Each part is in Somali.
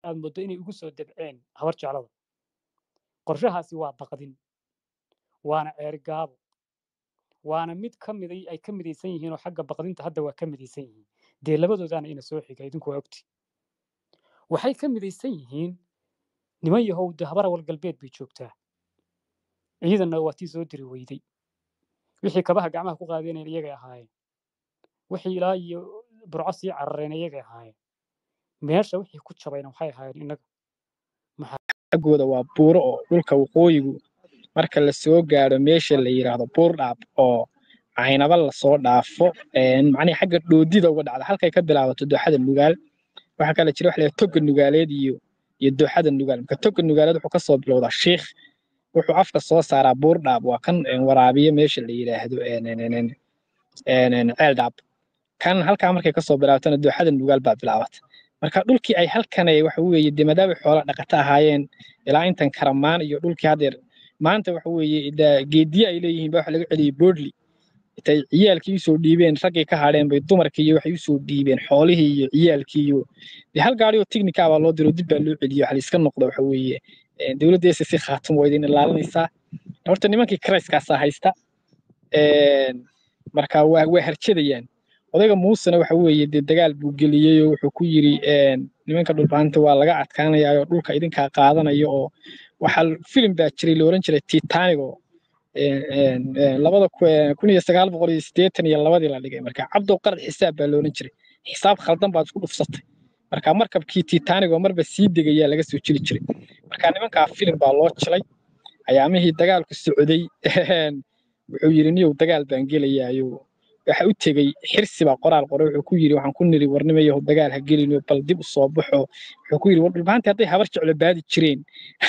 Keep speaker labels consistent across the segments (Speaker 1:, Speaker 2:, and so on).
Speaker 1: aad mooddo inay ugu soo dabceen habar jeclada qorshahaasi waa baqdin waana ceerigaabo waana mid ka miday ay ka midaysan yihiin oo xagga baqdinta hadda waa ka midaysan yihiin dee labadoodaana ina soo xiga idinku waa ogti waxay ka midaysan yihiin niman yahow de habar awal galbeed bay joogtaa ciidanna waa tii soo diri weyday wixii kabaha gacmaha ku qaadeeneen iyagay ahaayeen wixii ilaa iyo burco sii carareen iyagay ahaayeen meesha wixii ku jabayna waxay ahaayeen innaga
Speaker 2: xaggooda waa buuro oo dhulka waqooyigu marka la soo gaadho meesha la yidhaahdo buurdhaab oo caynaba lasoo dhaafo macnihi xagga dhoodida uga dhacda halkay ka bilaabato dooxada nugaal waxaa kale jira waxa la toga nugaaleed iyo iyo dooxada nugaal marka toga nugaaleed wuxuu kasoo bilowdaa shiikh wuxuu afka soo saaraa buurdhaab waa kan waraabiya meesha la yidhaahdo ceeldhaab kan halkaa markay kasoo bilaabatana dooxada nugaal baa bilaabata marka dhulkii ay halkanay waxa weeye dee maadaama xoola dhaqata ahaayeen ilaa intan karamaan iyo dhulkii haddeer maanta waxa weeye geediye ay leeyihiin baa waxa laga celiyey boodli intay ciyaalkii usoo dhiibeen raggii ka hadheen bay dumarkii iyo waxay usoo dhiibeen xoolihii iyo ciyaalkii iyo dee hal gaari oo tiknika baa loo diro dib baa loo celiyo waxa layska noqdo waxa weeye dowladda si khaatum waa idin ilaalinaysaa horta nimankii karayskaasaa haysta marka waa waa harjadayaan odayga muusena waxa weeye dee dagaal buu geliyey oo wuxuu ku yiri nimanka dhulbaanta waa laga adkaanayaa oo dhulka idinkaa qaadanaya oo waxaa filim baa jiray la oran jiray titanic oo labada kun iyo sagaal boqol iyo siddeetan iyo labadii la dhigay marka cabdow qarad xisaab baa la oran jiray xisaab khaldan baad isku dhufsatay marka markabkii titanic oo marba sii degayaa laga soo jiri jiray marka nimankaa filim baa loo jilay ayaamihii dagaalku socday wuxuu yiri niyow dagaal baan gelayaayo waxa u tegey xirsi baa qoraal qoray wuxuu ku yiri waxaan ku niri warnimayahu dagaal ha gelino bal dib u soo baxo wuxuu ku yiri war dhulbaanti hadday habar jeclo baadi jireen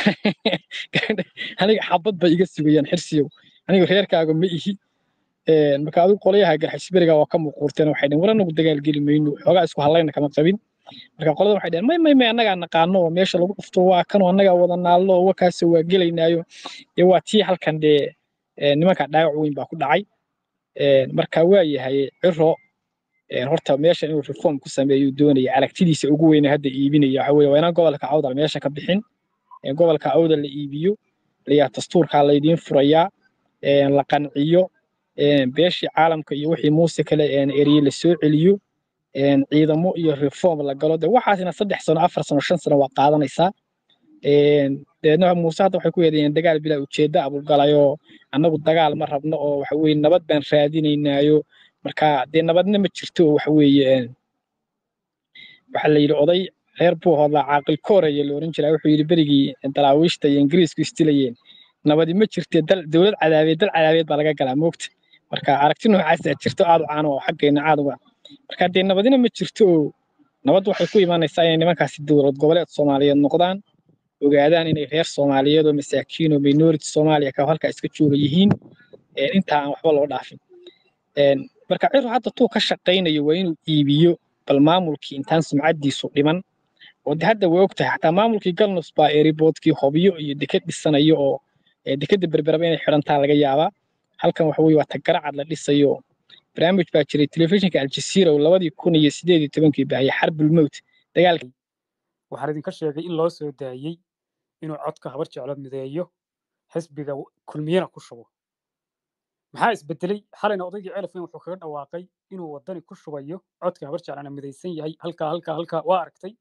Speaker 2: aniga xabad bay iga sugayaan xirsiyow aniga reerkaaga ma ihi marka adigu qolyaha garxisberiga waa ka muuquurteen waxay dhaheen war anagu dagaal geli mayno xoogaa isku hadlayna kama qabin marka qolada waxay dhaheen may may may annagaa naqaano oo meesha lagu dhufto waa kanoo annagaa wada naallo oo wakaasoo waa gelaynaayo dee waa tii halkan dee nimanka dhaawac weyn baa ku dhacay marka waa yahay ciro horta meesha inuu reform ku sameeyo doonaya aragtidiisa ugu weyna hadda iibinaya waxa weeye waa inaan gobolka awdal meesha ka bixin gobolka awdal la iibiyo layaa dastuurkaa laydiin furayaa la qanciyo beeshii caalamka iyo wixii muuse kale erye la soo celiyo ciidamo iyo reform la galo de waxaasina saddex sano afar sano shan sano waa qaadanaysaa deedna muuse hadda waxay ku yeedayeen dagaal bilaa ujeedda abulgalayoo annagu dagaal ma rabno oo waxa weeye nabad baan raadinaynaayo marka dee nabadna ma jirto oo waxa weeye waxaa la yidhi oday reer buu hodlaa caaqil kooraya la oran jiraa wuxuu yidhi berigii daraawiishta iyo ingiriisku istilayeen nabadi ma jirtee dowlad cadaabeed dal cadaabeed baa laga galaa moogta marka aragti noocaasaa jirto aad u caano oo xaggeena aad uga marka dee nabadina ma jirto oo nabad waxay ku imaanaysaa inay nimankaasi dowlad goboleed soomaaliyeed noqdaan ogaadaan inay reer soomaaliyeed oo masaakiin oo minority soomaaliya ka halkaa iska jooga yihiin intaa aan waxba loo dhaafin marka ciro hadda tuu ka shaqaynayo waa inuu iibiyo bal maamulkii intaan sumcaddiisu dhiman oo de hadda way ogtahay xataa maamulkii galnus baa eriboodkii hobyo iyo deked dhisanayo oo dekeda berberaba inay xidhantaa laga yaabaa halkan waxa weye waa tagaracad la dhisayo barnaamij baa jiray telefishinka aljazeera oo labadii kun iyo sideed iyo tobankii baahiyay xarbulmowt dagaalka
Speaker 1: waxaan idinka sheegay in loo soo daayey inuu codka habar jeclo mideeyo xisbiga kulmiyana ku shubo maxaa isbedelay xalayna odaygii celifin wuxuu kaga dhawaaqay inuu wadani ku shubayo codka habar jeclana midaysan yahay halkaa halkaa halkaa waa aragtay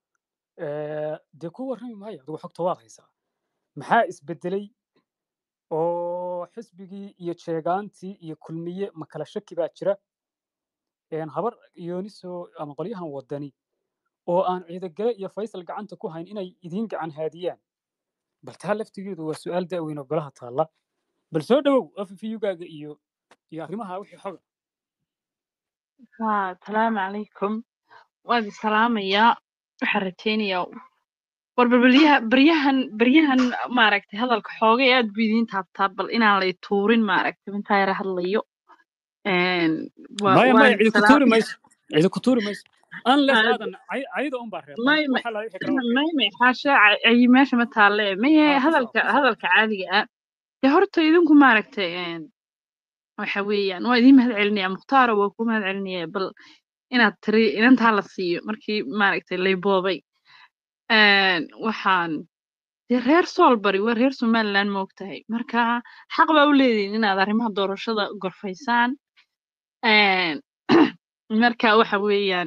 Speaker 1: dee ku warrami maayo adigu xogta waad haysaa maxaa isbedelay oo xisbigii iyo jeegaantii iyo kulmiye ma kala shaki baa jira habar yooniso ama qolyahan wadani oo aan ciidagale iyo faysal gacanta ku hayn inay idiin gacan haadiyaan bal taa laftigeedu waa su'aal da'weyn oo golaha taalla bal soo dhowow afifiyugaaga iyo iyo arrimaha wixii xoga
Speaker 3: haa salaamu calaykum waad salaamayaa waxaan rajaynayaa war balbalyaha baryahan baryahan maaragtay hadalka xoogay aad buu idiin taabtaa bal inaan lay tuurin maaragtay intaa yara hadlayo
Speaker 1: maya maya cidi ku tuuri mayso cidi ku tuuri mayso unless aadan cayda un baa reebay waxa la wixii kale
Speaker 3: may may xaasha ay meesha ma taalle maye hadalka hadalka caadiga ah dee horta idinku maaragtay waxa weeyaan waa idiin mahad celinaya mukhtaaro waa ku mahad celinaya bal inaad tiri inantaa la siiyo markii maaragtay lay boobay een, waxaan dee reer soolbari waa reer somaliland ma ogtahay marka xaq baa u leedihin inaad arrimaha doorashada gorfaysaan Een, marka waxa weeyaan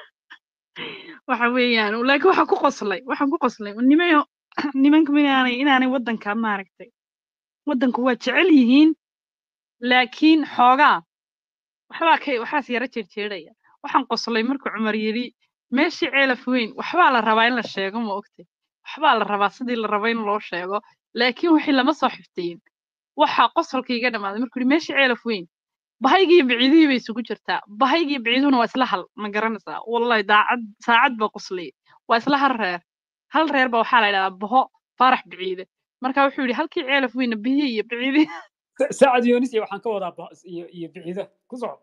Speaker 3: waxa weeyaan laakiin waxaan ku qoslay waxaan ku qoslay nimayo nimanku inaanay inaanay waddanka maaragtay waddanku waa jecel yihiin laakiin xoogaa waxbaa ka waxaas yara jeerjeeraya waxaan qoslay markuu cumar yidhi meeshii ceelaf weyn waxbaa la rabaa in la sheego ma ogtay waxbaa la rabaa sidii la raba in loo sheego laakiin wixii lama soo xifdiyin waxaa qosolka iga dhammaaday markuu yidhi meeshii ceelaf weyn bahaygii biciidihii bay isugu jirtaa bahaygii biciiduhuna waa isla hal ma garanaysaa wallahi daacad saacad baa qosliyay waa isla hal reer hal reer baa waxaa la idhahdaa baho faarax biciide marka wuxuu yidhi halkii ceelaf weyna biyihii iyo biciidihii
Speaker 1: saacad yoonis iyo waxaan ka wadaa ba- iyo iyo biciida ku soco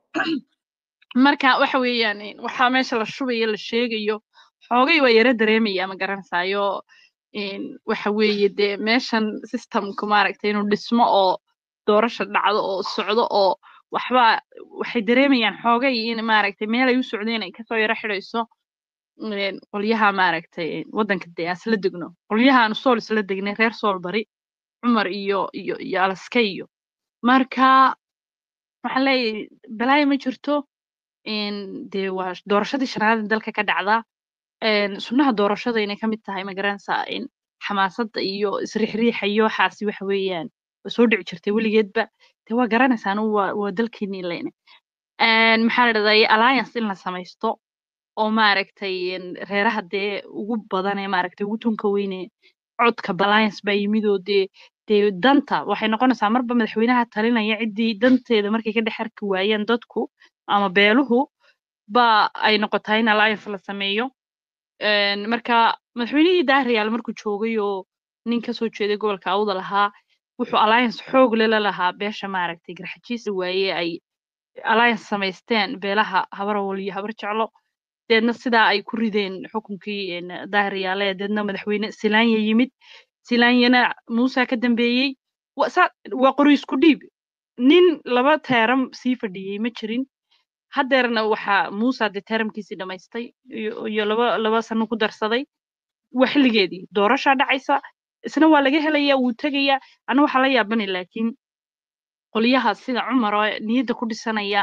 Speaker 3: marka waxa weeyaan een, waxaa meesha la shubayo la sheegayo xoogay waa yara dareemaya ma garanaysaayo een, waxa weeye dee meeshan systemku maaragtay inuu dhismo oo doorasha dhacdo oo socdo oo waxba waxay dareemayaan xoogay in maaragtay meel ay u socdeen ay kasoo yara xidhayso een, qolyaha maaragtay een, waddanka dee aan isla degno qolyahaanu sool isla degnay reer sool bari cumar iyo iyo iyo alaska iyo marka waxaan leeyahay balaayo ma jirto een, dee waa doorashadii shanaad ee dalka ka dhacda een, sunnaha doorashada inay ka mid tahay ma garanaysaa in xamaasadda iyo isriixriixa iyo waxaasi waxa weeyaan waa soo dhici jirtay weligeedba dee waa garanaysaan waa waa dalkeenii leyne Een, maxaa la dhahday alliance in la samaysto oo maaragtay een, reeraha dee ugu badan ee maaragtay ugu tunka weyne codka alliance baa yimid oo dee dee danta waxay noqonaysaa marba madaxweynaha talinaya ciddii danteeda markay ka dhex arki waayeen dadku ama beeluhu ba ay noqotaa in alliance la sameeyo Een, marka madaxweynihii daahriyaal markuu joogay oo nin kasoo jeeday gobolka awda lahaa wuxuu alliance xoog lala lahaa beesha maaragtay garxajiisa waaye ay alliance samaysteen beelaha habarawal iyo habar jeclo deedna sidaa ay ku rideen xukunkii een, daahriyaale deedna madaxweyne silaanya yimid silaanyana muusa ka dambeeyey wa- saa- waa qori isku dhiib nin laba teeram sii fadhiyey ma jirin haddeerna waxaa muusa dee teeramkiisii dhammaystay iyo iyo laba laba sano ku darsaday waa xilligeedii doorashaa dhacaysa isna waa laga helayaa wuu tegayaa ana waxaa la yaabani laakiin qolyaha sida cumar oo niyadda ku dhisanaya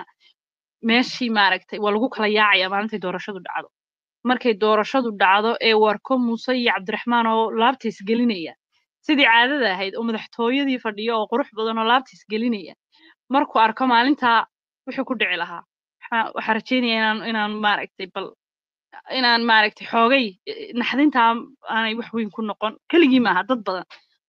Speaker 3: meeshii maaragtay waa lagu kala yaacaya maalintay doorashadu dhacdo markay doorashadu dhacdo ee warko muuse iyo cabdiraxmaan oo laabta isgelinaya sidii caadada ahayd oo madaxtooyadii fadhiyo oo qurux badan oo laabta isgelinaya markuu arko maalintaa wuxuu ku dhici lahaa waxaa waxaa rajeynaya inaan inaan maaragtay bal inaan maaragtay xoogay eh, naxdintaa aanay wax weyn ku noqon keligii maaha dad badan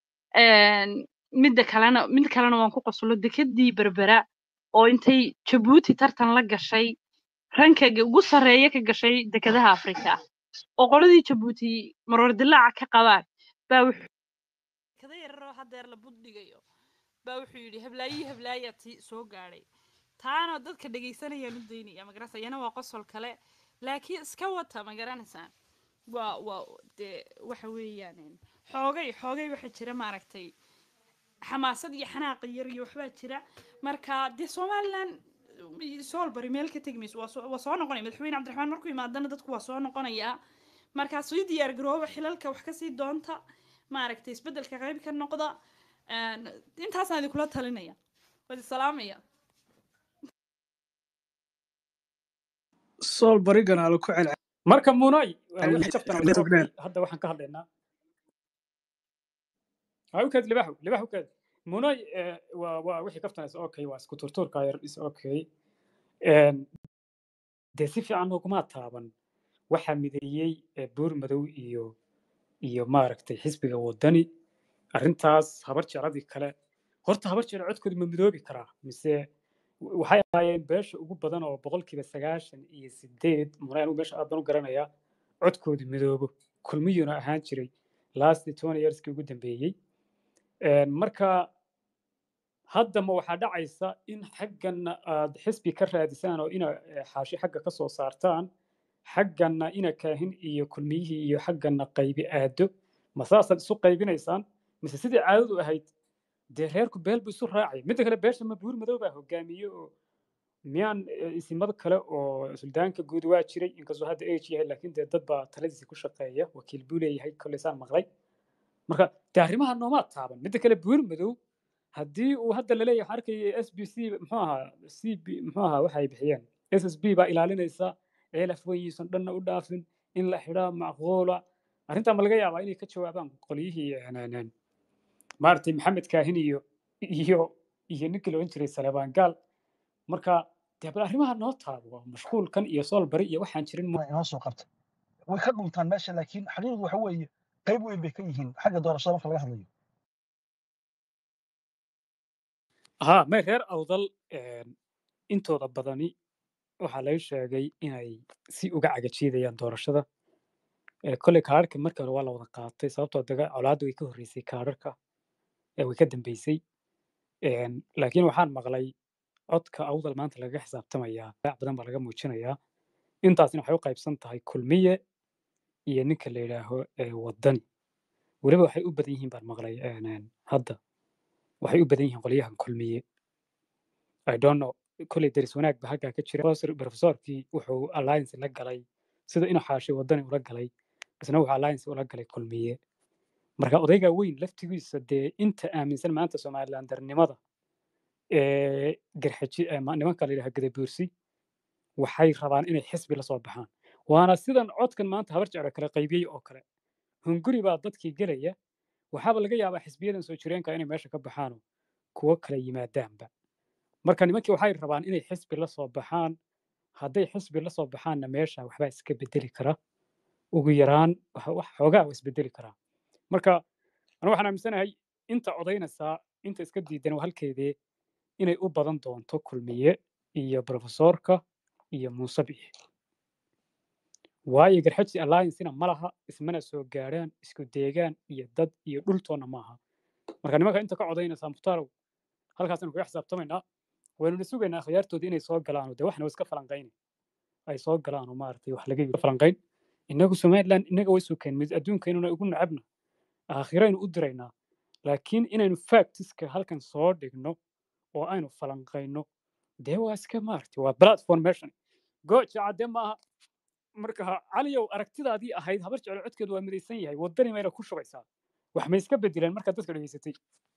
Speaker 3: Een, midda kalena mid kalena waan ku qoslo dekedii berbera oo intay jabuuti tartan la gashay ranka ga- ugu sarreeya ka gashay dekedaha afrika oo qoladii jabuuti maroor dilaaca ka qabaan baa wuxuu kada yararoo haddeer la buddhigayo baa wuxuu yidhi heblaayi heblaaya ti soo gaadhay taana dadka dhegaysanayaan u daynaya magarasa iyana waa qosol kale laakiin iska wata ma garanaysaan waa waa dee waxa weeyaan een, xoogay xoogay waxa jira maaragtay xamaasad iyo xanaaq yar iyo waxbaa jira marka dee somalilan soolbari meel ka tegi mayso waa soo waa soo noqonaya madaxweyne cabdiraxmaan markuu imaadana dadku waa soo noqonayaa markaa sii diyaar garooba xilalka wax kasii doonta maaragtay isbeddelka qayb ka noqda Een, intaasaan idinkula talinaya wadi salaamaya
Speaker 4: sool barigana ala ku celcel
Speaker 1: marka munay waa
Speaker 4: Al-
Speaker 1: wixii jabtana
Speaker 4: al-
Speaker 1: waa
Speaker 4: al-
Speaker 1: okay. hadda waxaan ka hadlaynaa ha ukaad libaxu libax ukaad munay eh, waa waa wixii kaftana is okay waa isku turtuurka yar is okay Een, dee si fiican uguma taaban waxaa mideeyey eh, buur madow iyo iyo maaragtay xisbiga wadani arrintaas habar jecladii kale horta habar jecel codkooda ma midoobi karaa mise waxay ahaayeen beesha ugu badan oo boqolkiiba sagaashan iyo sideed muna anigu meesha aad baan u garanayaa codkoodu midoobo kulmiyuuna ahaan jiray last twenty yearskii ugu dambeeyey Een, marka hadda ma waxaa dhacaysa in xagganna aad xisbi ka raadisaan oo ina eh, xaashi xagga ka soo saartaan xagganna ina kaahin iyo kulmiyihii iyo xagganna qaybi aado ma saasaad isu qaybinaysaan mise sidii caadadu ahayd dee reerku beel bu isu raacay midda kale beesha ma buur madow baa hogaamiye oo miyaan eh, isimado kale oo suldaanka guud waa jiray inkastoo hadda age yahay laakiin dee dad baa taladiisa ku shaqeeya wakiil buu leeyahay kolley saan maqlay marka dee arrimaha noomaa taaban midda kale buur madow haddii uu hadda laleeyahay waxaan arkayay s b c muxuu ahaa c b muxuu ahaa waxay bixiyeen s s b baa ilaalinaysa ceelaf weyiisan dhanna u dhaafin in la xidhaa macquula arrintaa ma laga yaabaa inay ka jawaabaan qolyihii een, een, een, maaragtay maxamed kaahin iyo iyo iyo ninkii la odhan jiray salebaan gaal marka dee bal arrimaha noo taabo mashquulkan iyo soolbari iyo waxaan jirin ma-
Speaker 4: inoo soo qabta way ka dhuntaan meesha laakiin xaqiiqdu waxa weeye qayb weyn bay ka yihiin xagga doorashada marka laga hadlayo
Speaker 1: ها may reer awdal een, intooda badani waxaa laga sheegay inay si uga cagajiidayaan doorashada Ee, kolley kaadhadhka markii hore waa la wada qaatay sababtoo daga colaadda way ka horreysay kaadhadhka ee way ka dambeysay Een, laakiin waxaan maqlay codka awdal maanta lagaga xisaabtamayaa raac badan baa laga muujinayaa intaasina waxay u qaybsan tahay kulmiye iyo ninka la yidhaaho ee wadani weliba waxay u badan yihiin baan maqlay een, een, hadda waxay u badan yihiin qolyahan kulmiye I don't know kolley deris wanaag ba halkaa ka jira Professor- professorkii wuxuu alliance la galay sida inuu xaashay wadani ula galay isna wuxuu alliance ula galay kulmiye marka odayga weyn laftigiisa dee inta aaminsan maanta somalilandernimada ee garxaji ee ma- nimanka la yidhaha gadabuursi waxay rabaan inay xisbi la soo baxaan waana sidan codkan maanta habar jeclo kala qaybiyey oo kale hunguri baa dadkii gelaya waxaaba laga yaabaa xisbiyadan soo jireenka inay meesha ka baxaano kuwo kala yimaadaanba marka nimankii waxay rabaan inay xisbi la soo baxaan hadday xisbi la soo baxaanna meesha waxbaa iska bedeli kara ugu yaraan waxa- wax xoogaa waa isbedeli karaa marka anigu waxaan aaminsanahay inta codaynaysaa inta iska diidan waa halkeedee inay u badan doonto kulmiye iyo profesorka iyo muuse bixi waayo garxaji alliancena ma laha ismana soo gaadhaan isku deegaan iyo dad iyo dhultoonna maaha marka nimanka inta ka codaynaysaa muhtaarow halkaasaynu kaga xisaabtamaynaa waynuna sugaynaa khiyaartoodii inay soo galaano dee waxna iska falanqayni ay soo galaano maaragtay wax laga falanqayn innagu somaliland innaga way sukeen mid adduunkaynuna ugu nacabna aakhiraynu u diraynaa laakiin inaynu factiska halkan soo dhigno oo aynu falanqayno dee waa iska maaragtay waa platform meeshan gooja cadde maaha marka caliyow aragtidaadii ahayd habar jeclo codkeedu waa midaysan yahay waddani mayna ku shubaysaa wax ma iska bedeleen markaad dadka dhegeysatay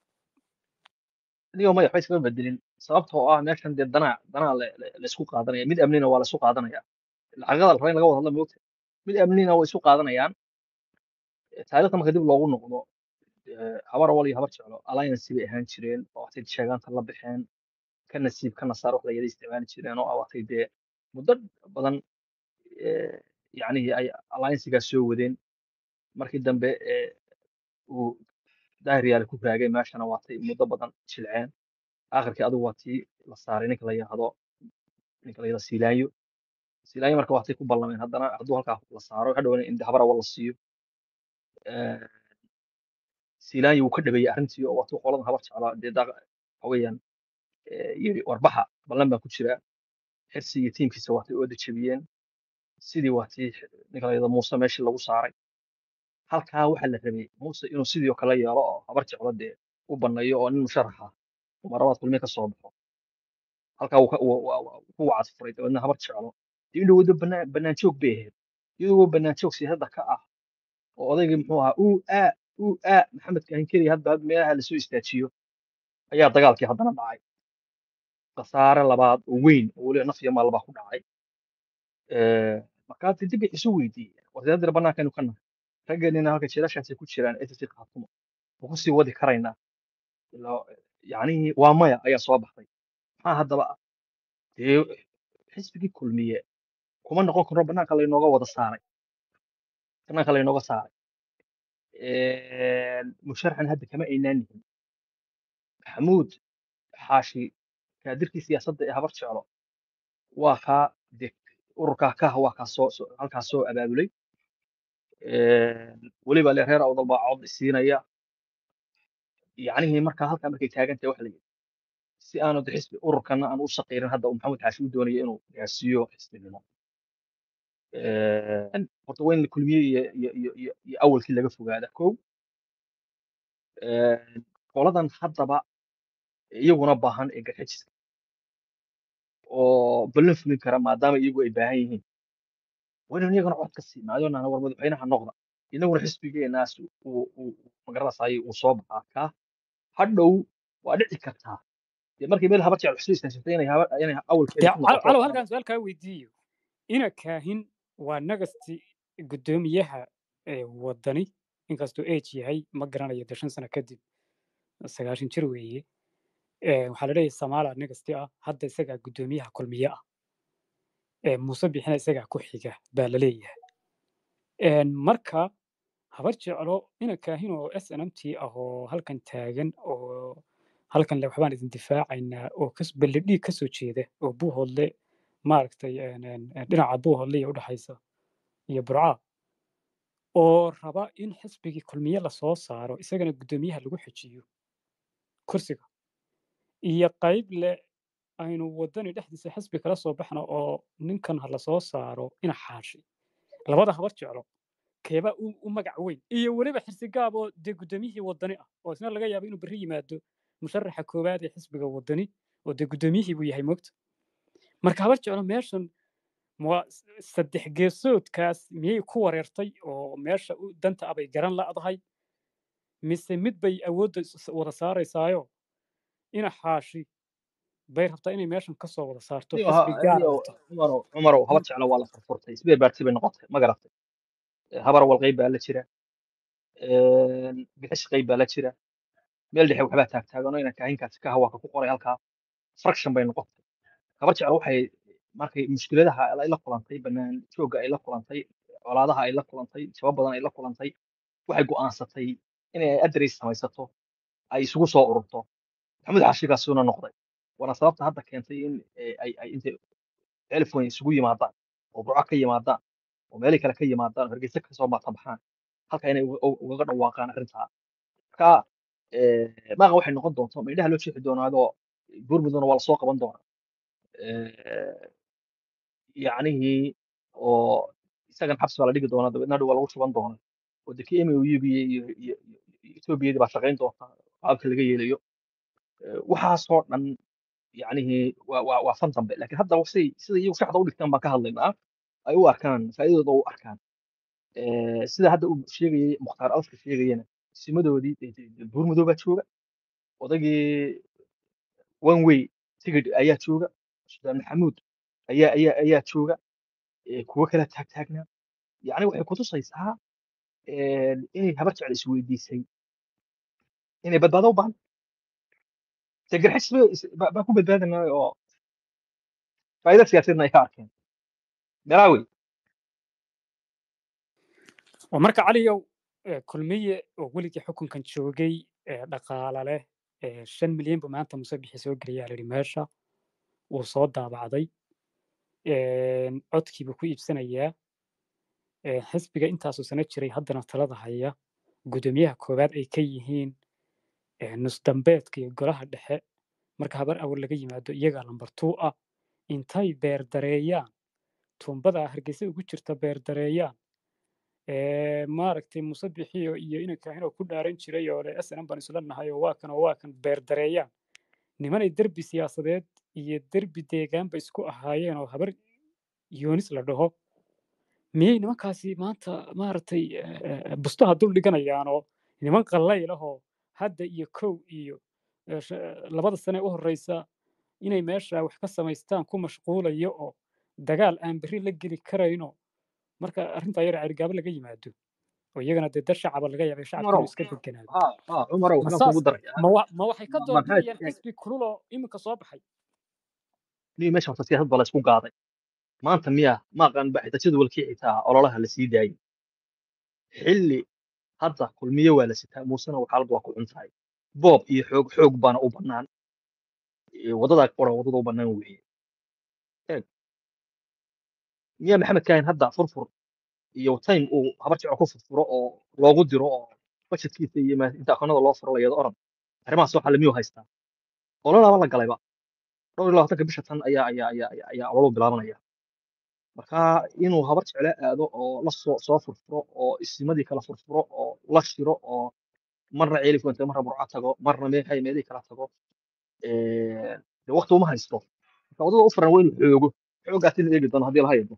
Speaker 5: anigo madax ba iskama bedelin sababtoo ah meeshan dee danaa danaa la la- la isku qaadanaya mid amnina waa la isku qaadanaya lacagada la raba in laga wada hadla moogta mid amnina way isu qaadanayaan Eh, taariikhda marka dib loogu noqdo eh, habar awal iyo habar jeclo alliance bay ahaan jireen oo waxtay sheegaanta la baxeen ka nasiib ka nasaar wax la yada isticmaali jireen oo ah waxtay dee muddo badan eh, yacni ay alliancesigaas soo wadeen markii dambe eh, uu daahir yaale ku raagay meeshana waatay muddo badan jilceen aakhirkii adigu waa tii la saaray ninka la yidhaahdo ninka la yidhahdo silaayo silaayo marka waatay ku ballameen haddana hadduu halkaa la saaro waxa dhowna in habar awal la siiyo Eh, silaayo wuu ka dhabeeyey arrintii oo waatuu qoladan habar jeclaa dee daa waxa weeyaan eh, yiri warbaxa ballan baan ku jiraa xirsi iyo tiimkiisa waatay oo dejebiyeen sidii waatii ninka la yidhahdo muuse meeshii lagu saaray halkaa waxaa la rabay muuse inuu sidii oo kale yeelo oo habar jeclo dee u banneeyo oo nin musharaxa uu marabaad kulmiye ka soo baxo halkaa wuu ka- wuu- wuu- wuu ku wacad furay dabeedna habar jeclo dee inuu wado bannaan bannaan joog bay ahayd iyadoo bannaan joog siyaasadda ka ah oo odaygii muxuu ahaa uu aa uu aa maxamed kaahin keliya hadba had meelaha lasoo istaajiyo ayaa dagaalkii haddana dhacay khasaare labaad oo weyn oo weliba naf iyo maal baa ku dhacay Eh, markaa dib bay isu weydiiyeen wardeedira bannaankaynu ka nahay raggeenina halka jiilashaasay ku jiraan ssc khaatumo ma ku sii wadi karaynaa ilaa yacnihii waa maya ayaa soo baxday maxaa haddaba ah dee xisbigii kulmiye kuma noqon karo bannaanka laynooga wada saaray bannaanka laynooga saaray musharaxan hadda kama aynaan nihin maxamuud xaashi kaadirkii siyaasadda ee habar jeclo waa kaa de ururkaa kaha waa kaa soo soo- halkaas soo abaabulay weliba le reer awdal baa cod siinaya yacnihii markaa halkaa markay taagan tahay waxa la yidhi si aanu de xisbi ururkana aan u saqiirin hadda uu maxamuud xaashi u doonaya inuu gaarsiiyo xisbinimo Een, horta waa in kulmiye iyo iyo iyo iyo iyo awalkii laga fogaada kow Een, qoladan haddaba iyaguna baahan ee garxajiska oo ballan fulin kara maadaama iyagu ay baahan yihiin waa inaan iyagana cod ka siina adoonana war madaxweynaha noqda inaguna xisbigeenaas uu uu magaranaysaay uu soo baxaa kaa hadhow waa dhici kartaa dee markii meel habar jecel xusuu istaashatay inay haba- inay awalkeeda
Speaker 1: dee
Speaker 5: ku noqoto
Speaker 1: calow halkaan su-aal kaa weydiiyo ina kaahin waa nagasti guddoomiyaha ee wadani inkastuu age yahay ma garanayo dee shan sano kadib sagaashan jir weeye Ee, waxaa la leeyahay samaala nagasti ah hadda isagaa guddoomiyaha kulmiye ah Ee, muuse bixina isagaa ku xiga baa la leeyahay Een, marka habar jeclo ina kaahin oo s n m t ah oo halkan taagan oo halkan le waxbaan idin difaacaynaa oo kas balladhiig ka soo jeeda oo buuhoodle maaragtay een, een, een, dhinaca buuhoodle iyo udhexaysa iyo burca oo raba in xisbigii kulmiye lasoo saaro isagana guddoomiyaha lagu xejiyo kursiga iyo qayb le aynu wadani dhexdiisa xisbi kala soo baxno oo ninkan ha lasoo saaro ina xaashi labada habar jeclo keebaa u, u magac weyn iyo weliba xirsigaab oo dee guddoomiyihii wadani ah oo isna laga yaabo inuu berri yimaado musharaxa koowaad ee xisbiga wadani oo dee guddoomiyihii buu yahay moogta marka habar jeclo meeshan ma s- saddex geesoodkaas miyay ku wareertay oo meesha u danta abay garan la'dahay mise mid bay awoodda is- is- wada saaraysaayo ina xaashi bay rabtaa inay meeshan ka soo wada saarto
Speaker 5: niyo
Speaker 1: xisbi
Speaker 5: ha-
Speaker 1: gaar
Speaker 5: niyo
Speaker 1: wata
Speaker 5: cumarow cumarow habar jeclo waa la furfurtay isbee baarti bay noqotay ma garatay habar wal qayb baa la jira een, bixish qayb baa la jira meel dhexe waxbaa taagtaagan oo inaan kaahinkaasi ka hawaa ka ku qoray halkaa fraction bay noqotay habar jeclo waxay markay mushkiladaha ay la kulantay banaan joogga ay la kulantay colaadaha ay la kulantay sabab badan ay la kulantay waxay go'aansatay inay address samaysato ay isugu soo ururto maxamed xaashigaasuna noqday waana sababta hadda keentay in eh, ay ay intay telephone isugu yimaadaan oo burco ka yimaadaan oo meelo kale ka yimaadaan oo hargeysa ka soo baxaan halka inay uga uga- ugaga dhawaaqaan arrintaa marka eh, maaqa waxay noqon doonto ma indhaha loo jeexi doonaadoo buurmudana waa lasoo qaban doonaa Eh, yacnihii oo isagan xabsi baa la dhigi doonaa dabeedna hadhow waa lagu shuban doonaa oo dee kii MOU iyo iyo iyo iyo Etoobiyadii baa shaqayn doonta qaabka laga yeelayo Eh, waxaasoo dhan yacnihii waa waa waa fan dambe laakiin hadda say sida iyagu shaxda u dhigtaan baan ka hadlaynaa ay u arkaan faa'iidadooda u arkaan Eh, sida hadda uu sheegayay mukhtaar alfka sheegayana simadoodii dee- dee- dee buurmudoo baa jooga odaygii one way tigid ayaa jooga sudaan maxamuud ayaa ayaa ayaa jooga eh, kuwo kala taagtaagnaa yacni waxay kutusaysaa eh, inay habar jecel isweydiisay inay badbaado u baahan dee garxis bay is- baa baa ku badbaadinaya oo faa'iido siyaasadeedna ay ka arkeen meelaa wey
Speaker 1: oo marka caliyow eh, kulmiye oo weligii xukunkan joogay ee dhaqaala leh ee shan milyan buu maanta muse bixi soo geliyaa la yidhi meesha wuu soo daabacday een, codkii buu ku iibsanayaa ee, xisbiga intaasuu sano jiray haddana talada haya guddoomiyaha koowaad ay ka yihiin ee, nusdambeedka iyo golaha dhexe marka habar awal laga yimaado iyagaa lambar tuu ah intay beerdareeyaan tuumbada hargeysa ugu jirta beerdareeyaan ee, maaragtay muuse bixiyo iyo inanka ku dhaaran jiray oo le snm baan isla nahay oo waa kan oo waa kan beerdareeyaan nimanay derbi siyaasadeed iyo derbi deegaanba isku ahaayeen oo habar yoonis la dhaho miyay nimankaasi maanta maaragtay eh, eh, bustaha dul dhiganayaan oo niman qallayl ah oo hadda iyo kow iyo eh, sh- labada sane u horeysa inay meesha wax ka samaystaan ku mashquulayo oo dagaal aan berri la geli karayno marka arrintaa yar carigaabo laga yimaado oo iyagana dee dad shacaba laga yaabay shacabka inuu
Speaker 5: cumarow
Speaker 1: iska deganaado
Speaker 5: ha ha cumarow
Speaker 1: ma
Speaker 5: waxaan
Speaker 1: saas
Speaker 5: kugu darayaa
Speaker 1: ma wa- ma waxay ka
Speaker 5: ma- maxamed
Speaker 1: doorbidayaan xisbi kululoo iminka soo baxay
Speaker 5: niyo meesha horta siyaasad baa la isku qaaday maanta miya maaqan ba xitaa jadwalkii xitaa ololaha la sii daayay xilli hadda kulmiye waa la sitaa muusena waxaalad waa ku cuntahay boob iyo xoog xoog baana u bannaan Eh, wadadaa qora wadada u bannaan weeye eeg miya maxamed kaahin hadda furfur iyo time uu habar jecel ku furfuro oo loogu diro oo budgetkiisa iyo ma- inta akoonada loo furo la yado oran arrimahaas waxaa lamiyuu haystaa ololaaba la galayba dhowr iyo labaatanka bisha tan ayaa ayaa ayaa ayaa ayaa ololu bilaabanaya marka inuu habar jecle aado oo la soo soo furfuro oo isimadii kala furfuro oo la shiro oo marna ceelif wente marna burco tago marna meexay meelihii kala tago Eh, dee waqti uma haysto marka waddada u furan waa inuu xoogo xoogaasi la eegi doono haddii la hayado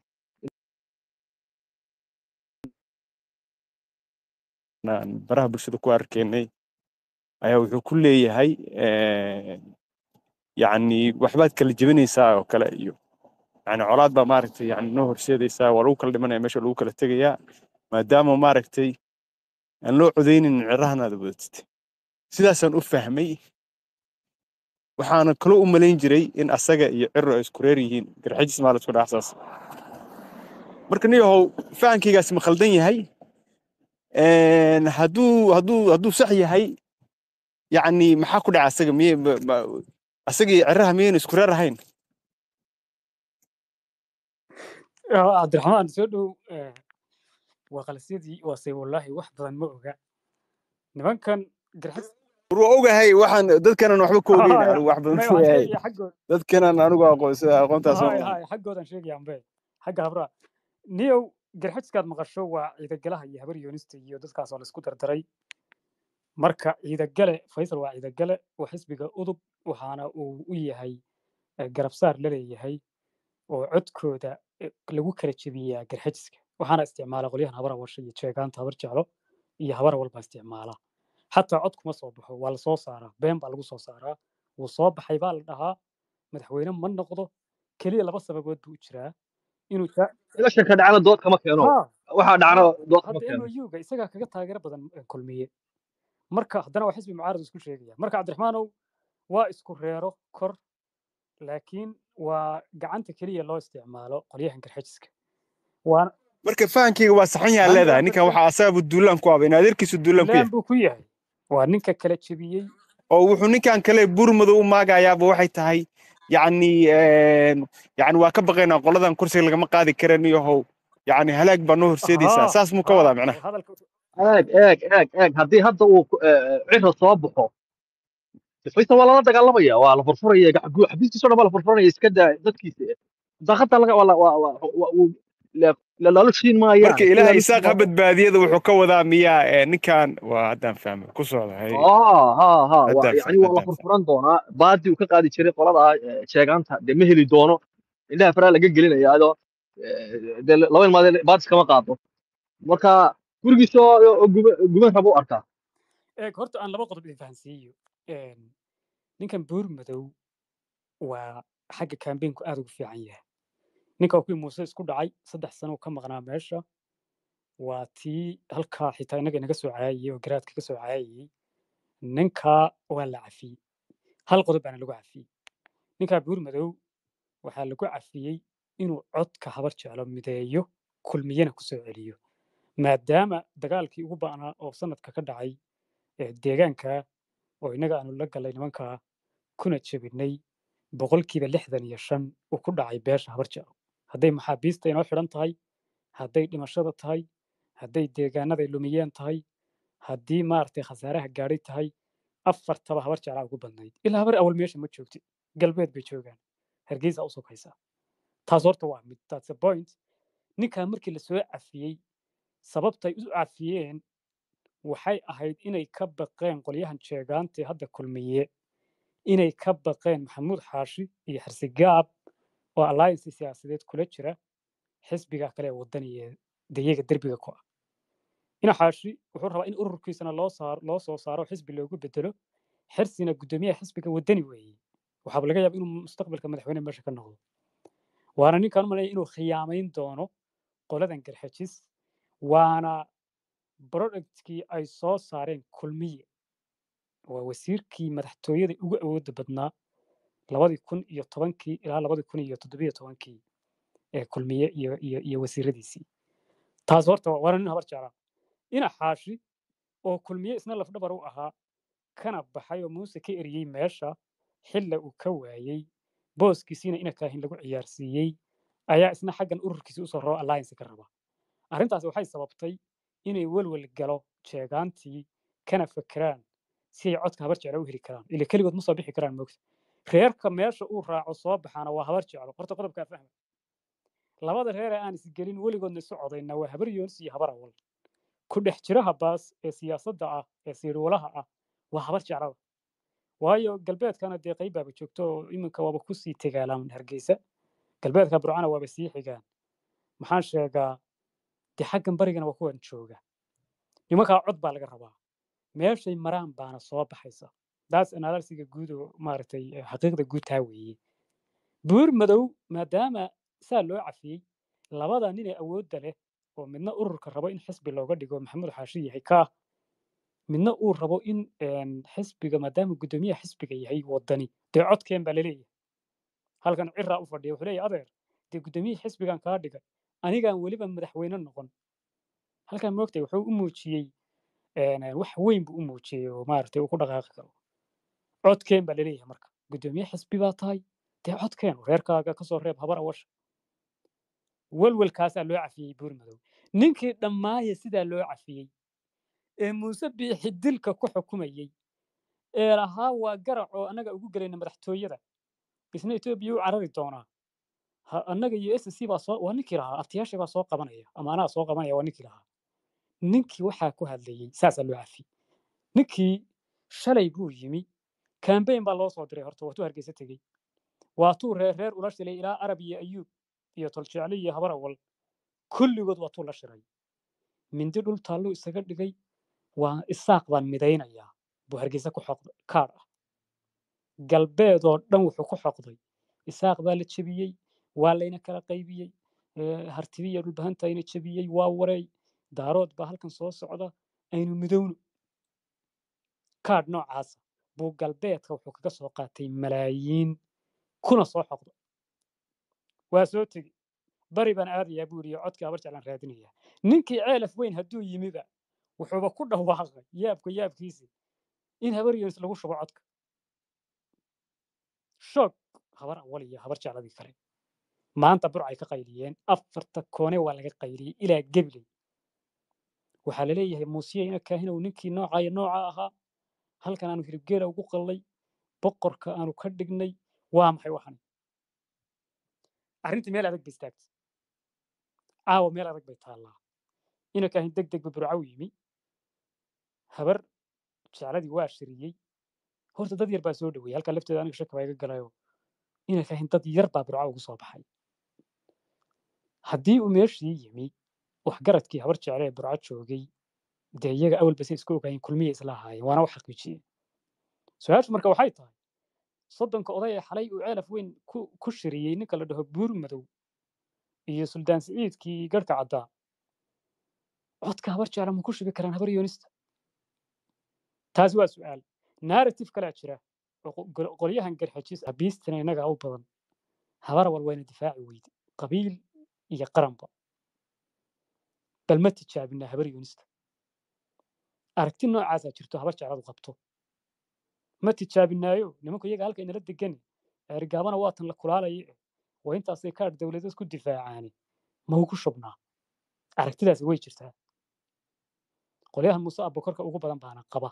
Speaker 6: aan baraha bulshada ku arkaynay ayaa wuxuu ku leeyahay eh, yacni waxbaad kala jebinaysaa oo kale iyo yani colaad baa maaragtay yani noo horseedaysaa waa lagu kala dhimanaya meesha lagu kala tegayaa maadaama maaragtay aan loo codaynin cirahana aad wadatid sidaasaan u fahmay waxaana kaloo u malayn jiray in asaga iyo ciro ay isku reer yihiin garxajis maa la isku dhaafsaas marka niyahow fahankaygaasi ma khaldan yahay Een, hadduu hadduu hadduu sax yahay yacni maxaa ku dhaca asaga miye ma- ma- asaga iyo ciraha miyayna isku reer ahayn
Speaker 1: Ah, cabdiraxmaan soo dhow eh, waa qalsyadii waase wallaahi wax badan ma oga nimankan garxis
Speaker 6: war waa ogahay waxaan dadkanan waxba ka ogeyn
Speaker 1: Haya,
Speaker 6: anigu wax badan
Speaker 1: may
Speaker 6: ka
Speaker 1: waxaan
Speaker 6: ogahay
Speaker 1: sheegaya xaggood
Speaker 6: dadkanan anigu aqoonsa aqoontaas ma
Speaker 1: hay
Speaker 6: laha
Speaker 1: hay xaggoodan sheegaya ambe xagga habraa niyow garxajkaad maqasho waa ciidagalaha iyo habar yoonista iyo dadkaas oo laisku dardaray marka ciidagale faysal waa ciidagale waa xisbiga udub waxaana uu u yahay eh, garabsaar la leeyahay oo codkooda eh, lagu kala jebiyaa garxajiska waxaana isticmaala qolyahan habara warsha iyo jeegaanta habar jeclo iyo habara walba isticmaala xataa cod kuma soo baxo waa lasoo saaraa been baa lagu soo saaraa wuu soo baxay baa la dhahaa madaxweyne ma noqdo keliya laba sababood buu u jiraa inuu jaa-
Speaker 5: ilashanka dhacana dood kama keeno
Speaker 1: ha
Speaker 5: waxaa dhacna dood kama
Speaker 1: hadda
Speaker 5: keeno
Speaker 1: MOU-ga isagaa kaga taageero badan eh, kulmiye marka haddana waa xisbi mucaarad isku sheegaya marka cabdiraxmaanow waa isku reero kor laakiin waa gacanta keliya loo isticmaalo qolyahan garxajiska waana
Speaker 6: marka fahankayga waa saxan yaha leedahay ninkan waxaa asaga duulaan ku aba in adeerkiisu duulaan ku
Speaker 1: laan
Speaker 6: yahay
Speaker 1: buu ku yahay waa ninka kala jebiyey
Speaker 6: oo wuxuu ninkan kale burmadow u maagayaaba waxay tahay yacni een, yacni waa ka baqaynaa qoladan kursiga lagama qaadi karan iyo how yacni halaag baa noo horseedaysaa
Speaker 1: haa
Speaker 6: saas muu ka
Speaker 1: haa
Speaker 6: wadaa macnaha
Speaker 1: hadalka
Speaker 5: eeg eeg eeg eeg haddii hadda uu ku- eh, ciro soo baxo faysal waa lala dagaalamaya waa la furfuraya gac- gu- xafiiskiisa o dhan baa la furfuranaya iska daa dadkiisa daaqada laga waa la- waa waa waa- uu- la- la- laalushiin maayaan
Speaker 6: marka
Speaker 5: iska
Speaker 6: ilaahay
Speaker 5: laalushiin
Speaker 6: isaaq ha
Speaker 5: maayaan
Speaker 6: badbaadiyada wuxuu ka wadaa miyaa ee, ninkan waa haddaan fahmay ku socda hay
Speaker 5: aa ha ha waa
Speaker 6: haddaan
Speaker 5: yani
Speaker 6: fahmay
Speaker 5: waa la
Speaker 6: haddaan fahmay
Speaker 5: furfuran doonaa baadii uu ka qaadi jiray qolada eh, sheegaanta dee ma heli doono indhaha faraa laga gelinaya adoo eh, dee laba ilmaad baadis kama qaado marka gurigiisa oo oo guba- guban rabo u arkaa
Speaker 1: eeg horta aan laba qodob idin fahansiiyo Een, ninkan buur madow waa xagga kambeynku aad ugu fiican yahay ninka kuwii muuse isku dhacay saddex sano uu ka maqnaa meesha waa tii halkaa xitaa innaga inaga soo caayayey oo garaadka ka soo caayayey ninkaa waa la cafiyey hal qodob baana lagu cafiyey ninkaa buur madow waxaa lagu cafiyey inuu codka habar jeclo mideeyo kulmiyana ku soo celiyo maadaama dagaalkii ugu ba'naa oo sanadka ka dhacay ee deegaanka oo innaga aanu la galay nimankaa kuna jebinay boqolkiiba lixdan iyo shan uu ku dhacay beesha habar jeclo hadday maxaabiista inoo xidhan tahay hadday dhimashada tahay hadday deegaanaday lumiyeen tahay haddii maaragtay khasaaraha gaadhay tahay afartaba habar jeclaa ugu badnayd ilaa habar awal meesha ma joogti galbeed bay joogaan hargeysa u sokaysaa taas horta waa mid that's a point ninkaa markii lasoo cafiyey sababtay u cafiyeen waxay ahayd inay ka baqeen qolyahan jeegaantee hadda kulmiye inay ka baqeen maxamuud xaashi iyo xirsigaab oo alliance siyaasadeed kula jira xisbiga kale ee wadaniga dayaga derbiga ku ah ina xaashi wuxuu rabaa in ururkiisana loo saaro loo soo saaro xisbi loogu bedelo xirsina guddoomiyaha xisbiga wadani weeye waxaaba laga yaaba inuu mustaqbalka madaxweyne meesha ka noqdo waana ninkaan u malaya inuu khiyaamayn doono qoladan garxajis waana productkii ay soo saareen kulmiye waa wasiirkii madaxtooyada ugu awoodda badnaa labadii kun iyo tobankii ilaa labadii kun iyo toddobiyo tobankii ee kulmiye iyo iyo iyo wasiiradiisii taas horta waa waana nin habar jeclaa ina xaashi oo kulmiye isna lafdhabar u ahaa kana baxay oo muuse ka eriyey meesha xilla uu ka waayey booskiisiina ina kaahin lagu ciyaarsiiyey ayaa isna xaggan ururkiisi usoo raro alliance ka raba arrintaas waxay sababtay inay welwel galo jeegaantii kana fekeraan si ay codka habar jeclo u heli karaan ile keligood ma soo bixi karaan moogta reerka meesha uu raaco soo baxaana waa habar jeclo horta qodobkaa fahma labada reer ee aan isgelin weligoodna isu codayna waa habar yoonis iyo habar awal ku dhex jiraha baas ee siyaasadda ah ee siirwalaha ah waa habar jeclada waayo galbeedkana dee qayb baaba joogto oo iminka waaba kusii tegaalaan hargeysa galbeedka burcana waaba sii xigaan maxaan sheegaa dee xaggan barigana waa kuwan jooga nimankaa cod baa laga rabaa meeshay maraan baana soo baxaysa daas analysiga guud oo maaragtay eh, xaqiiqda guud taa weeye buur madow maadaama saa loo cafiyey labada nin ee awoodda leh oo midna ururka rabo in xisbi looga dhigo maxamuud xaashi yahay kaa midna uu rabo in een, xisbiga maadaama guddoomiyaha xisbiga yahay wadani dee codkeen baa laleeyahay halkan ciraa u fadhiya wuxuu leeyahay adeer dee guddoomiyihii xisbigan kaa dhigay anigaan weliba madaxweyne noqon halkan moogtay wuxuu u muujiyey een, wax weyn buu u muujiyey oo maaragtay uu ku dhaqaaqi karo codkeen baa laleeyahay marka guddoomiye xisbi baa tahay dee codkeen reerkaaga kasoo reeb habar awasha welwelkaasaa loo cafiyey buur madow ninkii dhammaaya sidaa loo cafiyey ee muuse biixi dilka ku xukumayey ee lahaa waa garac oo annaga ugu gelayna madaxtooyada isna etoobiya u carari doonaa ha annaga iyo s c baa soo waa ninkii lahaa abtiyaasha baa soo qabanaya ama anaa soo qabanaya waa ninkii lahaa ninkii waxaa ku hadlayey saasaa loo cafiyey ninkii shalay buu yimi kambayn baa loo soo diray horta waatuu hargeysa tegey waatuu reer reer ula shilay ilaa arab iyo ayuub iyo toljecle iyo habar awal kulligood waatuu la shiray mindi dhul taalluu isaga dhigay waa isaaq baan midaynayaa buu hargeysa ku xoqday kaadh ah galbeed oo dhan wuxuu ku xoqday isaaq baa la jebiyey waa layna kala qaybiyey eh, hartibi iyo dhulbahantayna jebiyey waa wareey daarood baa halkan soo socda aynu midowno kaadh noocaasa buu galbeedka wuxuu kaga soo qaatay malaayiin kuna soo xoqda waa soo tegi bari baan aadayaa buu yidhi codkii abar jeclaan raadinayaa ninkii ceelaf weyn hadduu yimiba wuxuuba ku dhawaaqay yaabka yaabkiisi in habar yoonis lagu shubo codka shoog habar awal iyo habar jecladii kale maanta burcay ka qayliyeen afarta koone waa laga qayliyey ilaa gebiley waxaa laleeyahay muusiyeyna kaahinow ninkii nooca iyo nooca ahaa halkan aanu hiribgeela ugu qallay boqorka aanu ka dhignay waa maxay waxani arrintii meel adag bay istaagtay caawa meel adag bay taallaa ina kaahin deg deg ba burcaw yimi habar jecladii waa shiriyey horta dad yar baa soo dhaweeyey halkaa lafteeda aniga shaka baa iga galayo ina kaahin dad yar baa burca ugu soo baxay haddii uu meeshii yimi waxgaradkii habar jecle ee burco joogay dee iyaga awalba say isku ogaayeen kulmiyay isla ahaayeen waana wax xaqiijiyeen su-aashu marka waxay tahay soddonka oday ee xalay uu ceelaf weyn ku ku shiriyey ninka la dhaho buur madow iyo suldaan siciidkii garhka caddaa codka habar jecla ma ku shubi karaan habar yoonista taasi waa su-aal narrative kalaa jira oo qo- gol- qolyahan garxajis abiistina innagaa u badan habar wal wayna difaaci weyde qabiil iyo qaranba bal ma tijaabinaa habar yoonista aragti noocaasaa jirto habar jecladu qabto ma tijaabinaayo nimanku iyaga halka inala degani ergaabana waatan la kulaalaya eh waa intaasay kaadh dowladeed ku difaacaani ma ugu shubnaa aragtidaasi way jirtaa qolyahan muuse abokorka ugu badan baana qaba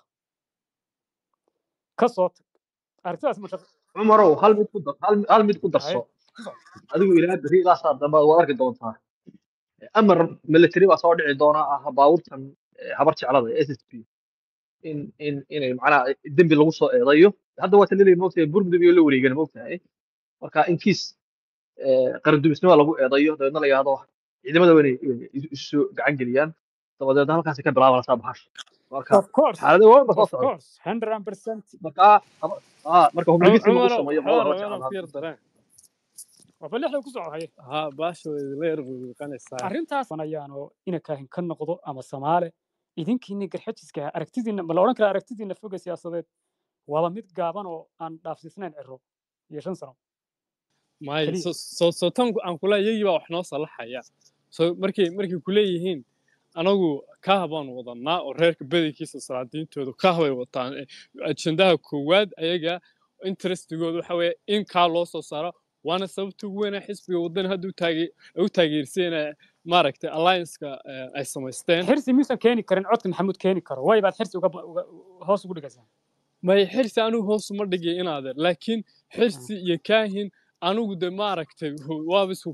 Speaker 1: ka soo tag aragtidaas ma shaqo
Speaker 5: cumarow hal mid ku dar hal hal mid ku
Speaker 1: haye
Speaker 5: darso
Speaker 1: ku soo
Speaker 5: adigu ilaa berri ilaa saa dambe waad arki doontaa amar military baa soo dhici doona ah baabuurtan eh, habar jeclada s s p in in inay macnaha dembi lagu soo eedayo hadda waa talilay moogtahay burmudug iyo la wareegana moogtahay marka in kiis qarandumisnima lagu eedayo dabeedna la yidhahdo ciidamada waa inay inay isu isu gacan geliyaan dabadeedna halkaasi ka bilaabanaysaa baxasha marka
Speaker 1: of course
Speaker 5: xaaladii waa ba soo
Speaker 1: of
Speaker 5: socda
Speaker 1: course 100%
Speaker 5: marka haba- ah marka hubligisi lagu
Speaker 7: cumarow
Speaker 5: sameeyo
Speaker 7: waxaa
Speaker 5: qolada
Speaker 7: rabaa
Speaker 5: habar
Speaker 7: inaan
Speaker 5: jeclada
Speaker 7: ku yar dareen
Speaker 1: waaba lixda ku soo haye
Speaker 7: haa baasha way idinla yar buuqanaysaa
Speaker 1: arrintaas ayaanoo ina kaahin ka noqdo ama samaale idinkiini garxajiska ah aragtidiina ma la odhan karaa aragtidiina foga siyaasadeed waaba mid gaaban oo aan dhaafsiisnayn ciro iyo shan sano
Speaker 7: maayo
Speaker 1: keliya
Speaker 7: so so so tan aan kula iyagii baa wax noo salaxaya so markay markay kuleeyihiin anagu kaah baan wadanaa oo reerka badankiisa salaadiintooda kaah bay wataan Eh, ajendaha koowaad ayaga interestigooda waxa weeye in kaa loo soo saaro waana sababta ugu weyn ee xisbiga waddan hadda u taage u taageerseen maaragtay allianceka eh, ay samaysteen
Speaker 1: xirsi miyuusan keeni karin codka maxamuud keeni karo way baad xirsi uga ba- uga- hoos ugu dhigaysaa
Speaker 7: may xirsi anigu hoos uma dhigay inaadeer laakiin xirsi iyo kaahin anigu de maaragtay waaba isku